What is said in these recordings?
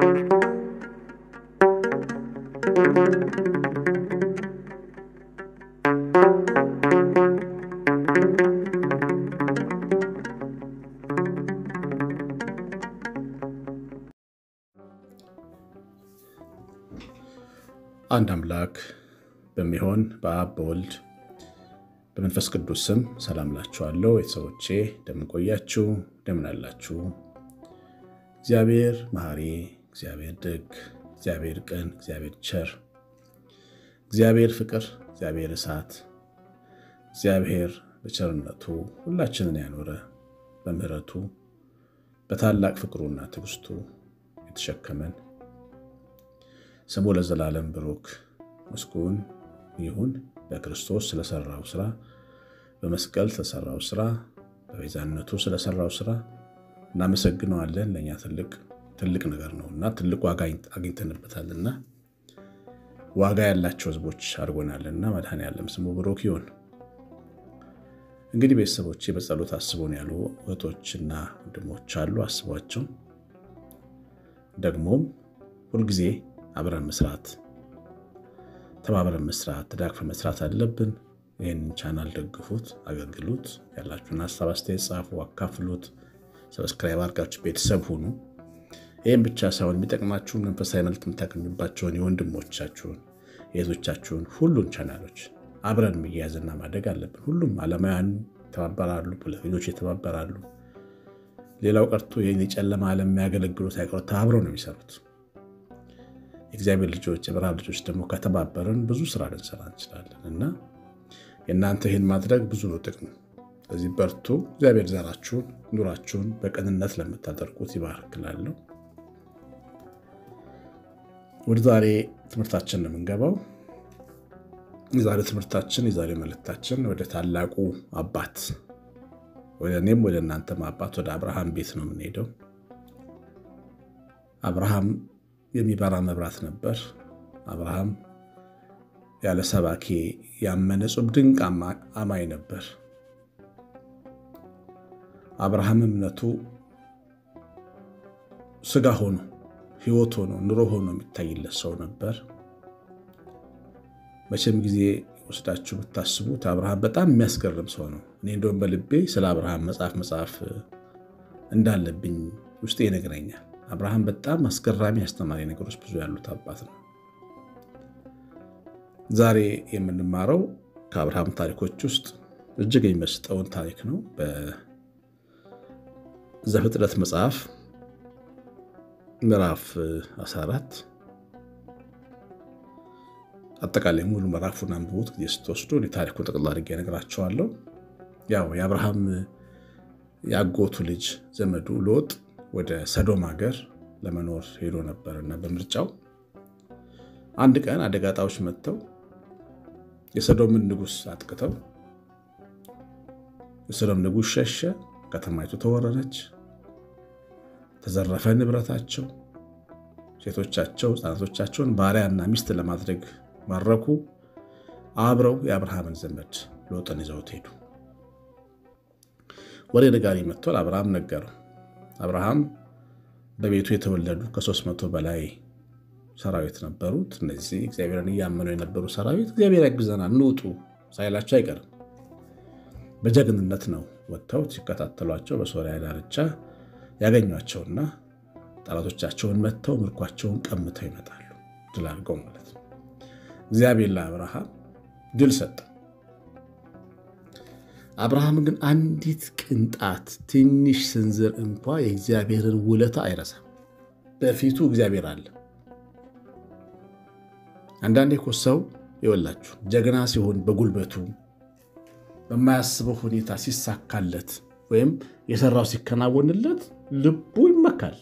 አንድ አምላክ በሚሆን በአብ በወልድ በመንፈስ ቅዱስ ስም ሰላም ላችኋለሁ። ቤተሰቦቼ እንደምን ቆያችሁ? እንደምን አላችሁ? እግዚአብሔር መሐሪ፣ እግዚአብሔር ደግ፣ እግዚአብሔር ቅን፣ እግዚአብሔር ቸር፣ እግዚአብሔር ፍቅር፣ እግዚአብሔር እሳት፣ እግዚአብሔር በቸርነቱ ሁላችንን ያኖረ በምሕረቱ በታላቅ ፍቅሩና ትዕግስቱ የተሸከመን ስሙ ለዘላለም ብሩክ ምስጉን ይሁን። በክርስቶስ ስለሰራው ስራ፣ በመስቀል ስለሰራው ስራ፣ በቤዛነቱ ስለሰራው ስራ እናመሰግነዋለን። ለእኛ ትልቅ ትልቅ ነገር ነው እና ትልቅ ዋጋ አግኝተንበታልና ዋጋ ያላቸው ሕዝቦች አድርጎናልና መድኃኔዓለም ስሙ ብሩክ ይሁን። እንግዲህ ቤተሰቦቼ በጸሎት አስቦን ያሉ እህቶችና ወንድሞች አሉ። አስቧቸው። ደግሞም ሁልጊዜ አብረን መስራት ተባብረን መስራት ተዳግፈን መስራት አለብን። ይህንን ቻናል ደግፉት፣ አገልግሉት። ያላችሁን ሀሳብ አስተያየት ጻፉ፣ አካፍሉት። ሰብስክራይብ አድርጋችሁ ቤተሰብ ሁኑ። ይህም ብቻ ሳይሆን የሚጠቅማችሁን መንፈሳዊ መልክ የምታገኙባቸውን የወንድሞቻችሁን የእህቶቻችሁን ሁሉን ቻናሎች አብረን መያያዝና ማደግ አለብን። ሁሉም ዓለማውያን ይተባበራሉ፣ ፖለቲከኞች ይተባበራሉ። ሌላው ቀርቶ ይህን የጨለማ ዓለም የሚያገለግሉት አይቀሩ ተባብረው ነው የሚሰሩት። የእግዚአብሔር ልጆች የብርሃን ልጆች ደግሞ ከተባበርን ብዙ ስራ ልንሰራ እንችላለን እና የእናንተ ይህን ማድረግ ብዙ ነው ጥቅሙ። ስለዚህ በርቱ። እግዚአብሔር ዘራችሁን ኑራችሁን በቅንነት ለምታደርጉት ይባርክላለሁ። ወደ ዛሬ ትምህርታችን ነው የምንገባው። የዛሬ ትምህርታችን የዛሬ መልእክታችን ወደ ታላቁ አባት ወደ እኔም ወደ እናንተም አባት ወደ አብርሃም ቤት ነው የምንሄደው። አብርሃም የሚበራ መብራት ነበር። አብርሃም ያለ ሰባኬ ያመነ ጹብ ድንቅ አማኝ ነበር። አብርሃም እምነቱ ስጋ ሆኖ ሕይወት ሆኖ ኑሮ ሆኖ የሚታይለት ሰው ነበር። መቼም ጊዜ ወስዳችሁ ብታስቡት አብርሃም በጣም የሚያስገርም ሰው ነው። እኔ እንደውም በልቤ ስለ አብርሃም መጽሐፍ መጽሐፍ እንዳለብኝ ውስጤ ይነግረኛል። አብርሃም በጣም አስገራሚ አስተማሪ ነገሮች ብዙ ያሉት አባት ነው። ዛሬ የምንማረው ከአብርሃም ታሪኮች ውስጥ እጅግ የሚመስጠውን ታሪክ ነው። በዘፍጥረት መጽሐፍ ምዕራፍ 14 አጠቃላይ ሙሉ ምዕራፉን አንብቡት ጊዜ ስትወስዱ ታሪኩን ጠቅላ አድርጌ እነግራቸዋለሁ። ያው የአብርሃም የአጎቱ ልጅ ዘመዱ ሎጥ ወደ ሰዶም ሀገር ለመኖር ሄዶ ነበርና በምርጫው አንድ ቀን አደጋ ጣዮች መጥተው የሰዶምን ንጉሥ አጥቅተው የሰዶም ንጉሥ ሸሸ። ከተማይቱ ተወረረች፣ ተዘረፈ ንብረታቸው። ሴቶቻቸው ሕፃናቶቻቸውን ባሪያና ሚስት ለማድረግ ማረኩ። አብረው የአብርሃምን ዘመድ ሎጥን ይዘውት ሄዱ። ወሬ ነጋሪ መጥቷል። አብርሃም ነገረው። አብርሃም በቤቱ የተወለዱ ከሦስት መቶ በላይ ሰራዊት ነበሩት። እነዚህ እግዚአብሔርን እያመኑ የነበሩ ሰራዊት እግዚአብሔር ያግዘናል እንውጡ ሳይላቸው አይቀርም። በጀግንነት ነው ወጥተው ሲከታተሏቸው በሶሪያ ዳርቻ ያገኟቸውና ጠላቶቻቸውን መጥተው ምርኳቸውን ቀምተው ይመጣሉ። ድል አድርገው ማለት ነው። እግዚአብሔር ለአብርሃም ድል ሰጠ። አብርሃም ግን አንዲት ቅንጣት ትንሽ ስንዝር እንኳ የእግዚአብሔርን ውለታ አይረሳም። በፊቱ እግዚአብሔር አለ። አንዳንዴ እኮ ሰው ይወላችሁ ጀግና ሲሆን በጉልበቱ በማያስበው ሁኔታ ሲሳካለት ወይም የሰራው ሲከናወንለት ልቡ ይመካል።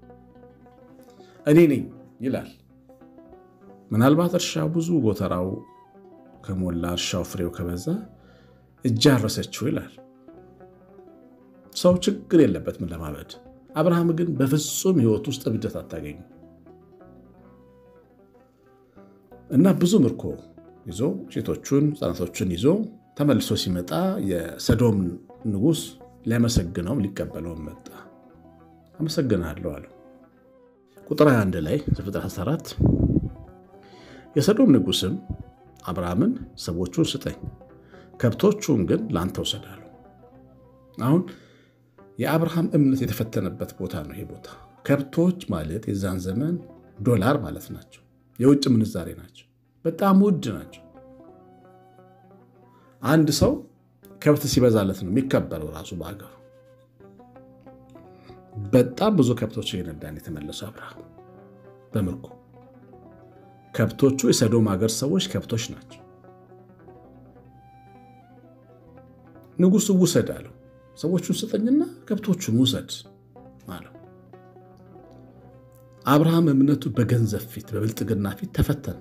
እኔ ነኝ ይላል። ምናልባት እርሻው ብዙ ጎተራው ከሞላ እርሻው ፍሬው ከበዛ እጅ አረሰችው ይላል። ሰው ችግር የለበትም ለማበድ። አብርሃም ግን በፍጹም ሕይወት ውስጥ እብደት አታገኙ እና ብዙ ምርኮ ይዞ ሴቶቹን ሕፃናቶቹን ይዞ ተመልሶ ሲመጣ የሰዶም ንጉሥ ሊያመሰግነውም ሊቀበለውም መጣ። አመሰግናለሁ አለው። ቁጥር 21 ላይ ዘፍጥረት 14 የሰዶም ንጉሥም አብርሃምን ሰዎቹን ስጠኝ፣ ከብቶቹን ግን ለአንተ ውሰዳሉ። አሁን የአብርሃም እምነት የተፈተነበት ቦታ ነው። ይሄ ቦታ ከብቶች ማለት የዛን ዘመን ዶላር ማለት ናቸው። የውጭ ምንዛሬ ናቸው። በጣም ውድ ናቸው። አንድ ሰው ከብት ሲበዛለት ነው የሚከበረው ራሱ በአገሩ። በጣም ብዙ ከብቶች የነዳን የተመለሰው አብርሃም በምርኮ ከብቶቹ የሰዶም ሀገር ሰዎች ከብቶች ናቸው። ንጉሱ ውሰድ አለው። ሰዎቹን ስጠኝና ከብቶቹን ውሰድ አለው። አብርሃም እምነቱ በገንዘብ ፊት በብልጥግና ፊት ተፈተነ።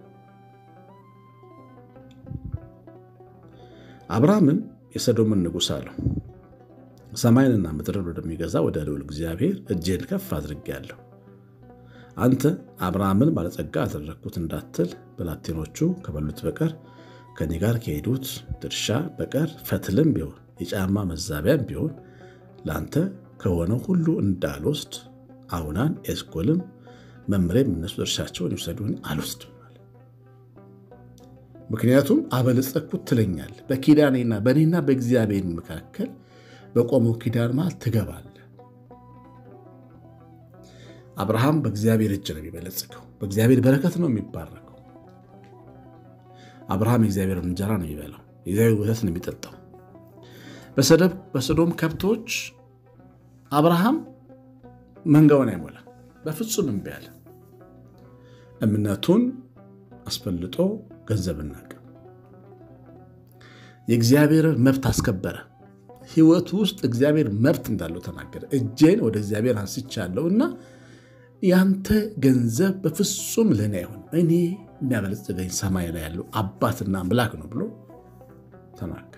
አብርሃምም የሰዶምን ንጉሥ አለው ሰማይንና ምድርን ወደሚገዛ ወደ ልዑል እግዚአብሔር እጄን ከፍ አድርጌአለሁ። አንተ አብርሃምን ባለጸጋ አደረግኩት እንዳትል ብላቴኖቹ ከበሉት በቀር ከኔ ጋር ከሄዱት ድርሻ በቀር ፈትልም ቢሆን የጫማ መዛቢያም ቢሆን ለአንተ ከሆነው ሁሉ እንዳልወስድ አውናን ኤስኮልም መምሬም እነሱ ድርሻቸውን ይውሰዱ አልወስድም። ምክንያቱም አበለጸግኩት ትለኛል። በኪዳኔና በእኔና በእግዚአብሔር መካከል በቆመው ኪዳን መሃል ትገባለህ። አብርሃም በእግዚአብሔር እጅ ነው የሚበለጽገው። በእግዚአብሔር በረከት ነው የሚባረከው። አብርሃም የእግዚአብሔር እንጀራ ነው የሚበላው። የእግዚአብሔር ወተት ነው የሚጠጣው። በሰዶም ከብቶች አብርሃም መንጋውን አይሞላ በፍጹም እምቢ አለ። እምነቱን አስፈልጦ ገንዘብና ዕቃ የእግዚአብሔርን መብት አስከበረ። ሕይወቱ ውስጥ እግዚአብሔር መብት እንዳለው ተናገረ። እጄን ወደ እግዚአብሔር አንስቻለሁ እና ያንተ ገንዘብ በፍጹም ለእኔ አይሆን፣ እኔ የሚያበለጽገኝ ሰማይ ላይ ያለው አባትና አምላክ ነው ብሎ ተናገረ።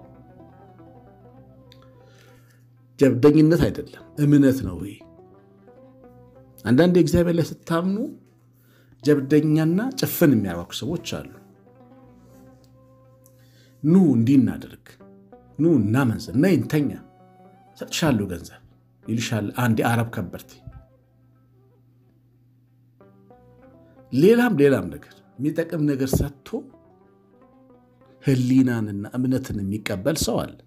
ጀብደኝነት አይደለም፣ እምነት ነው። ይሄ አንዳንድ እግዚአብሔር ላይ ስታምኑ ጀብደኛና ጭፍን የሚያዋኩ ሰዎች አሉ። ኑ እንዲህ እናደርግ፣ ኑ እናመንዝር፣ ነይ እንተኛ፣ ሰጥሻለሁ ገንዘብ ይልሻል አንድ የአረብ ከበርቴ። ሌላም ሌላም ነገር የሚጠቅም ነገር ሰጥቶ ሕሊናንና እምነትን የሚቀበል ሰው አለ።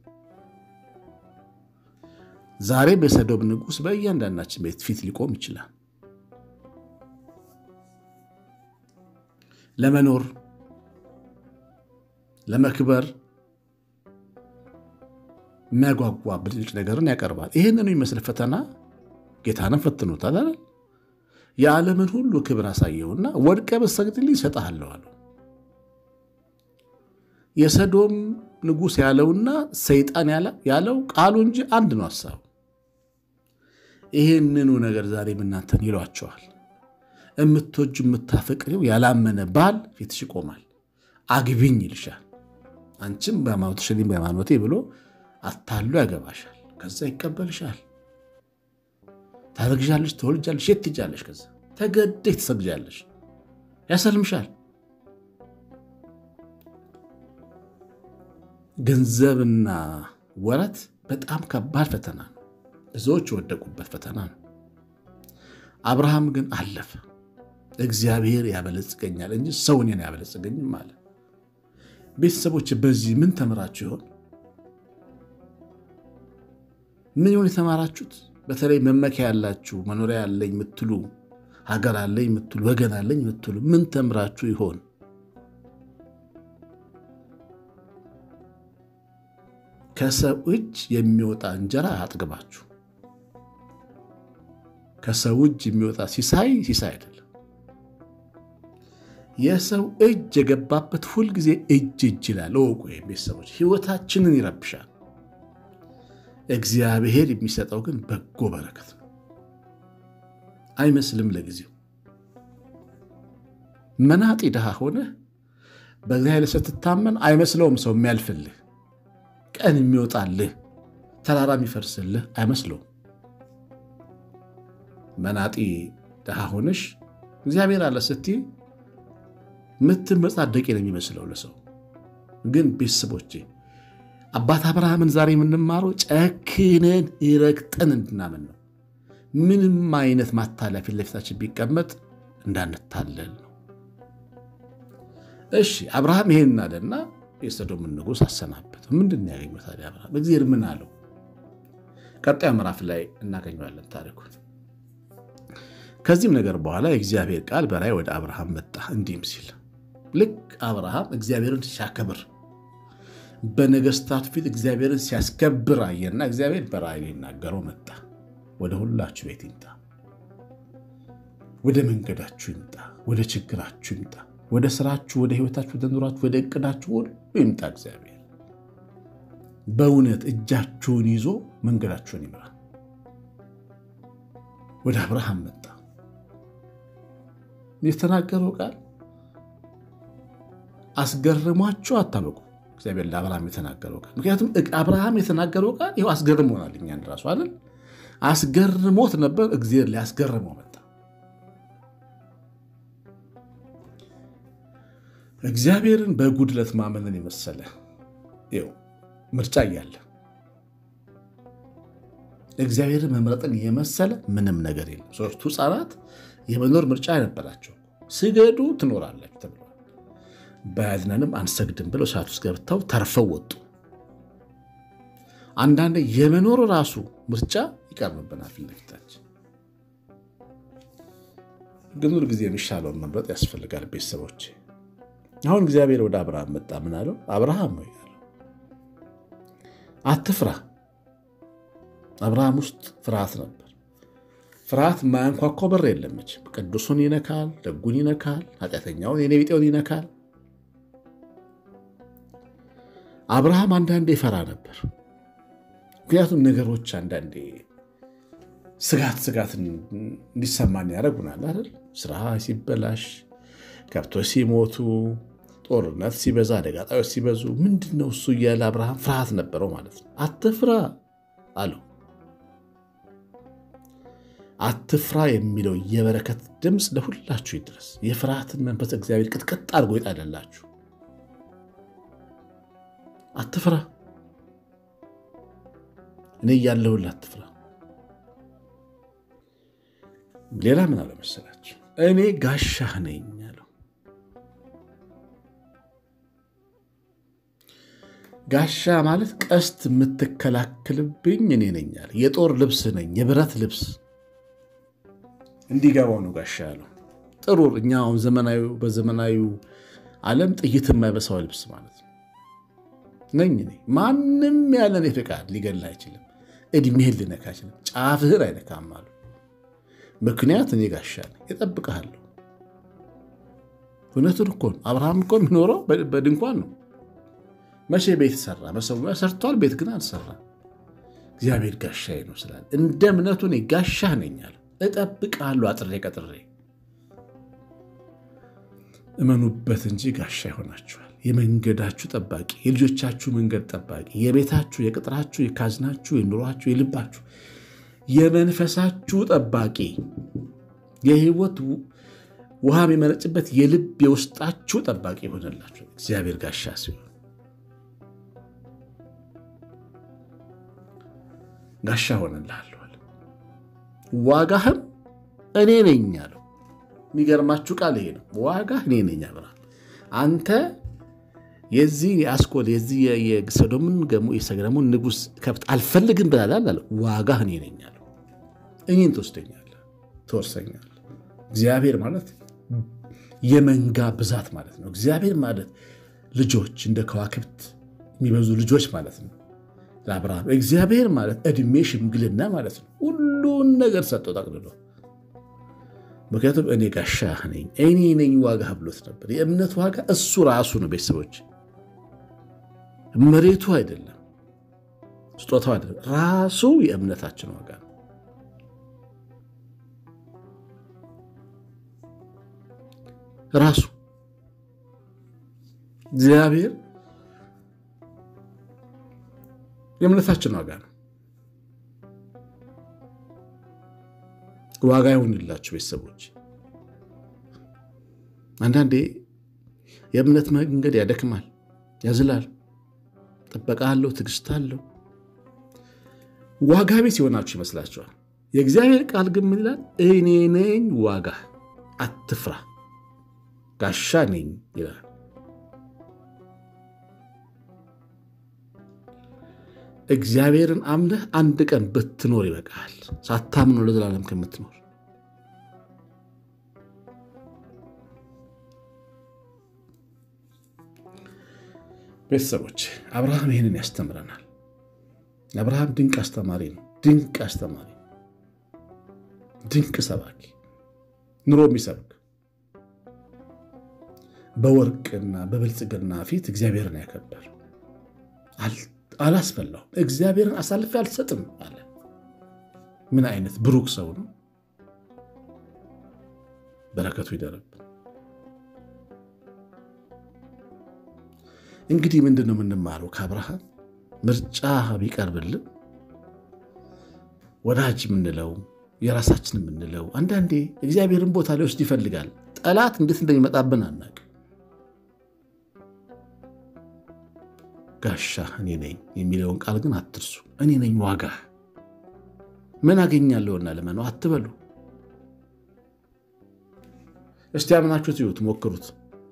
ዛሬ በሰዶም ንጉሥ በእያንዳንዳችን ቤት ፊት ሊቆም ይችላል። ለመኖር ለመክበር የሚያጓጓ ብልጭ ነገርን ያቀርባል። ይህንኑ የሚመስል ፈተና ጌታንም ፈትኖታል አይደል? የዓለምን ሁሉ ክብር አሳየውና ወድቀ ብትሰግድልኝ እሰጥሃለሁ አለው። የሰዶም ንጉሥ ያለውና ሰይጣን ያለው ቃሉ እንጂ አንድ ነው ሀሳቡ። ይህንኑ ነገር ዛሬም እናንተን ይሏቸዋል። የምትወጁ የምታፈቅሪው ያላመነ ባል ፊትሽ ይቆማል፣ አግቢኝ ይልሻል። አንቺም በሃይማኖትሽ እኔም በሃይማኖቴ ብሎ አታሉ ያገባሻል። ከዛ ይቀበልሻል። ታረግዣለሽ፣ ትወልጃለሽ፣ የት ትሄጃለሽ? ከዛ ተገደሽ ትሰግጃለሽ፣ ያሰልምሻል። ገንዘብና ወረት በጣም ከባድ ፈተና ነው። ብዙዎች የወደቁበት ፈተና ነው። አብርሃም ግን አለፈ። እግዚአብሔር ያበለጽገኛል እንጂ ሰው እኔን አያበለጽገኝም አለ። ቤተሰቦች በዚህ ምን ተምራችሁ ይሆን? ምን ይሆን የተማራችሁት? በተለይ መመኪያ ያላችሁ መኖሪያ ያለኝ የምትሉ ሀገር አለኝ የምትሉ ወገን አለኝ የምትሉ ምን ተምራችሁ ይሆን? ከሰው እጅ የሚወጣ እንጀራ አያጥግባችሁ። ከሰው እጅ የሚወጣ ሲሳይ ሲሳይ አይደለም። የሰው እጅ የገባበት ሁልጊዜ እጅ እጅ ይላል። እወቁ ቤተሰቦች፣ ህይወታችንን ይረብሻል። እግዚአብሔር የሚሰጠው ግን በጎ በረከት ነው። አይመስልም ለጊዜው መናጢ ድሃ ሆነህ በእግዚአብሔር ስትታመን አይመስለውም ሰው የሚያልፍልህ ቀን የሚወጣልህ ተራራ የሚፈርስልህ አይመስለውም። መናጢ ድሃ ሆነሽ እግዚአብሔር አለ ስትይ ምትመጻደቂ ነው የሚመስለው ለሰው። ግን ቤተሰቦቼ አባት አብርሃምን ዛሬ የምንማረው ጨክነን ረግጠን እንድናምን ነው። ምንም አይነት ማታለያ ፊት ለፊታችን ቢቀመጥ እንዳንታለል ነው። እሺ አብርሃም ይሄን አለና የሰዶምን ንጉሥ አሰናበት። ምንድን ነው ያገኘው ታዲያ አብርሃም? እግዚአብሔር ምን አለው? ቀጣዩ ምዕራፍ ላይ እናገኘዋለን ታሪኩን። ከዚህም ነገር በኋላ የእግዚአብሔር ቃል በራእይ ወደ አብርሃም መጣ እንዲህም ሲል ልክ አብርሃም እግዚአብሔርን ሲያከብር በነገስታቱ ፊት እግዚአብሔርን ሲያስከብር አየና እግዚአብሔር በራእይ ሊናገረው መጣ። ወደ ሁላችሁ ቤት ይምጣ፣ ወደ መንገዳችሁ ይምጣ፣ ወደ ችግራችሁ ይምጣ፣ ወደ ስራችሁ፣ ወደ ህይወታችሁ፣ ወደ ኑራችሁ፣ ወደ እቅዳችሁ ሁሉ ይምጣ። እግዚአብሔር በእውነት እጃችሁን ይዞ መንገዳችሁን ይምራ። ወደ አብርሃም መጣ። የተናገረው ቃል አስገርሟችሁ አታበቁ። እግዚአብሔር ለአብርሃም የተናገረው ቃል ምክንያቱም አብርሃም የተናገረው ቃል ይኸው አስገርሞናል። እኛን ራሱ አይደል አስገርሞት ነበር። እግዚአብሔር ሊያስገርመው መጣ። እግዚአብሔርን በጉድለት ማመንን የመሰለ ይኸው ምርጫ እያለ እግዚአብሔርን መምረጥን የመሰለ ምንም ነገር የለም። ሶስቱ ሕፃናት የመኖር ምርጫ ነበራቸው። ስገዱ ትኖራላችሁ ተብለዋል። በያዝነንም አንሰግድም ብለው እሳት ውስጥ ገብተው ተርፈው ወጡ። አንዳንድ የመኖር ራሱ ምርጫ ይቀርብብናል ፊት ለፊታችን። ግን ሁል ጊዜ የሚሻለውን መምረጥ ያስፈልጋል። ቤተሰቦች አሁን እግዚአብሔር ወደ አብርሃም መጣ። ምን አለው? አብርሃም ነው ያለው፣ አትፍራ። አብርሃም ውስጥ ፍርሃት ነበር። ፍርሃት ማያንኳኳ በር የለመች። ቅዱሱን ይነካል፣ ደጉን ይነካል፣ ኃጢአተኛውን የኔ ቢጤውን ይነካል። አብርሃም አንዳንዴ ይፈራ ነበር። ምክንያቱም ነገሮች አንዳንዴ ስጋት ስጋት እንዲሰማን ያደርጉናል አይደል? ስራ ሲበላሽ፣ ከብቶች ሲሞቱ፣ ጦርነት ሲበዛ፣ አደጋ ጣዮች ሲበዙ ምንድን ነው እሱ እያለ አብርሃም ፍርሃት ነበረው ማለት ነው። አትፍራ አለው። አትፍራ የሚለው የበረከት ድምፅ ለሁላችሁ ይድረስ። የፍርሃትን መንፈስ እግዚአብሔር ቅጥቅጥ አድርጎ ይጣለላችሁ። አትፍራ፣ እኔ እያለሁልህ አትፍራ። ሌላ ምን አለ መሰላችሁ? እኔ ጋሻህ ነኝ አለው። ጋሻ ማለት ቀስት የምትከላከልብኝ እኔ ነኝ አለ። የጦር ልብስ ነኝ፣ የብረት ልብስ እንዲገባው ነው ጋሻ ያለው። ጥሩር እኛ አሁን ዘመናዊ በዘመናዊ ዓለም ጥይት የማይበሳው ልብስ ማለት ነው ነኝ እኔ። ማንም ያለን ፍቃድ ሊገድልህ አይችልም። እድሜህን ሊነካ አይችልም። ጫፍህን አይነካም አሉ። ምክንያት እኔ ጋሻ ነኝ፣ እጠብቅሃለሁ። እውነቱን እኮ ነው። አብርሃም እኮ የሚኖረው በድንኳን ነው። መቼ ቤት ሰራ? መሰዊያ ሰርቷል፣ ቤት ግን አልሰራም። እግዚአብሔር ጋሻዬ ነው ስላለ እንደ እምነቱ እኔ ጋሻህ ነኝ አለ። እጠብቅሃለሁ አጥሬ ቀጥሬ። እመኑበት እንጂ ጋሻ ይሆናችኋል። የመንገዳችሁ ጠባቂ፣ የልጆቻችሁ መንገድ ጠባቂ፣ የቤታችሁ፣ የቅጥራችሁ፣ የካዝናችሁ፣ የኑሯችሁ፣ የልባችሁ፣ የመንፈሳችሁ ጠባቂ፣ የህይወት ውሃ የሚመነጭበት የልብ የውስጣችሁ ጠባቂ ይሆንላችሁ እግዚአብሔር ጋሻ ሲሆን ጋሻ ሆነልሃለሁ አለ። ዋጋህም እኔ ነኝ አለው። የሚገርማችሁ ቃል ይሄ ነው። ዋጋህ እኔ ነኝ አብርሃም። አንተ የዚህ የአስኮል የዚህ የሰዶምን የሰገደሙን ንጉሥ ከብት አልፈልግም ብላላል አለ። ዋጋህ እኔ ነኝ አለው። እኔን ትወስደኛለህ፣ ትወርሰኛለህ። እግዚአብሔር ማለት የመንጋ ብዛት ማለት ነው። እግዚአብሔር ማለት ልጆች እንደ ከዋክብት የሚበዙ ልጆች ማለት ነው ለአብርሃም። እግዚአብሔር ማለት ዕድሜ ሽምግልና ማለት ነው። ሁሉን ነገር ሰጠው ጠቅልሎ። ምክንያቱም እኔ ጋሻህ ነኝ፣ እኔ ነኝ ዋጋህ ብሎት ነበር። የእምነት ዋጋ እሱ ራሱ ነው። ቤተሰቦች መሬቱ አይደለም፣ ስጦታው አይደለም፣ ራሱ የእምነታችን ዋጋ ነው። ራሱ እግዚአብሔር የእምነታችን ዋጋ ነው። ዋጋ ይሁንላችሁ ቤተሰቦች። አንዳንዴ የእምነት መንገድ ያደክማል፣ ያዝላል። ጥበቃ አለው፣ ትዕግስት አለው። ዋጋ ቢስ የሆናችሁ ይመስላችኋል። የእግዚአብሔር ቃል ግን ምን ይላል? እኔ ነኝ ዋጋ፣ አትፍራ፣ ጋሻ ነኝ ይላል። እግዚአብሔርን አምነህ አንድ ቀን ብትኖር ይበቃል፣ ሳታምነው ለዘላለም ከምትኖር። ቤተሰቦች አብርሃም ይህንን ያስተምረናል። አብርሃም ድንቅ አስተማሪ ነው። ድንቅ አስተማሪ፣ ድንቅ ሰባኪ፣ ኑሮ የሚሰብክ በወርቅና በብልጽግና ፊት እግዚአብሔርን ያከበር አላስፈላውም። እግዚአብሔርን አሳልፌ አልሰጥም አለ። ምን አይነት ብሩክ ሰው ነው! በረከቱ ይደረብ። እንግዲህ ምንድን ነው የምንማረው ከአብርሃም? ምርጫ ቢቀርብልን ወዳጅ የምንለው የራሳችን የምንለው አንዳንዴ እግዚአብሔርን ቦታ ሊወስድ ይፈልጋል። ጠላት እንዴት እንደሚመጣብን አናውቅም። ጋሻ እኔ ነኝ የሚለውን ቃል ግን አትርሱ። እኔ ነኝ ዋጋ ምን አገኛለሁና ልመነው አትበሉ። እስቲ አምናችሁት ይሁት ሞክሩት።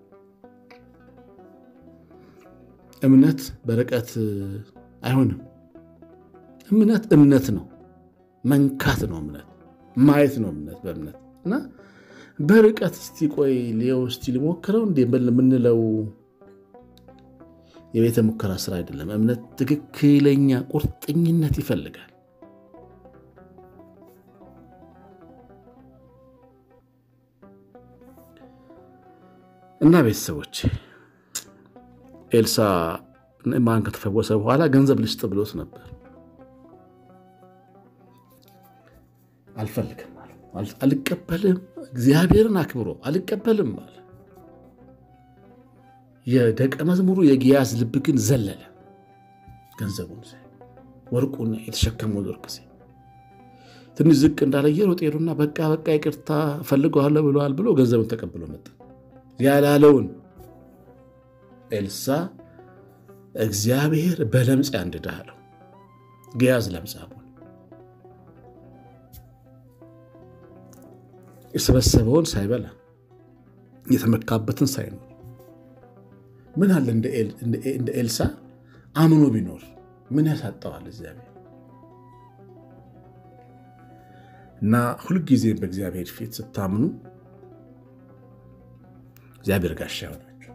እምነት በርቀት አይሆንም። እምነት እምነት ነው፣ መንካት ነው እምነት፣ ማየት ነው እምነት በእምነት እና በርቀት እስቲ ቆይ ሊየው እስቲ ሊሞክረው እንዴ የምንለው የቤተ ሙከራ ስራ አይደለም። እምነት ትክክለኛ ቁርጠኝነት ይፈልጋል። እና ቤተሰቦች ኤልሳ ማን ከተፈወሰ በኋላ ገንዘብ ልስጥ ብሎት ነበር። አልፈልግም አለ። አልቀበልም፣ እግዚአብሔርን አክብሮ አልቀበልም አለ። የደቀ መዝሙሩ የጊያዝ ልብ ግን ዘለለ። ገንዘቡን ወርቁን የተሸከመው ወርቅ ትንሽ ዝቅ እንዳለ እየሮጠ ሄዱና በቃ በቃ ይቅርታ ፈልገዋለሁ ብለዋል ብሎ ገንዘቡን ተቀብሎ መጣ። ያላለውን ኤልሳ እግዚአብሔር በለምጽ ያንድድህ አለው። ጊያዝ ለምጻሙን የሰበሰበውን ሳይበላ የተመካበትን ሳይኖር ምን አለ እንደ ኤልሳ አምኖ ቢኖር ምን ያሳጠዋል እግዚአብሔር? እና ሁልጊዜም በእግዚአብሔር ፊት ስታምኑ እግዚአብሔር ጋሻ ይሆናቸው።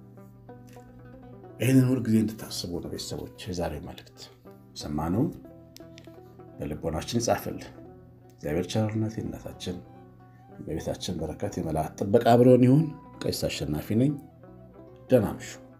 ይህንን ሁልጊዜ እንድታስቡ ነው ቤተሰቦች። የዛሬ መልእክት ሰማነውን በልቦናችን ይጻፍልን። እግዚአብሔር ቸርነት የእናታችን በቤታችን በረከት የመላእክት ጥበቃ አብረውን ይሁን። ቀሲስ አሸናፊ ነኝ። ደህና እምሹ።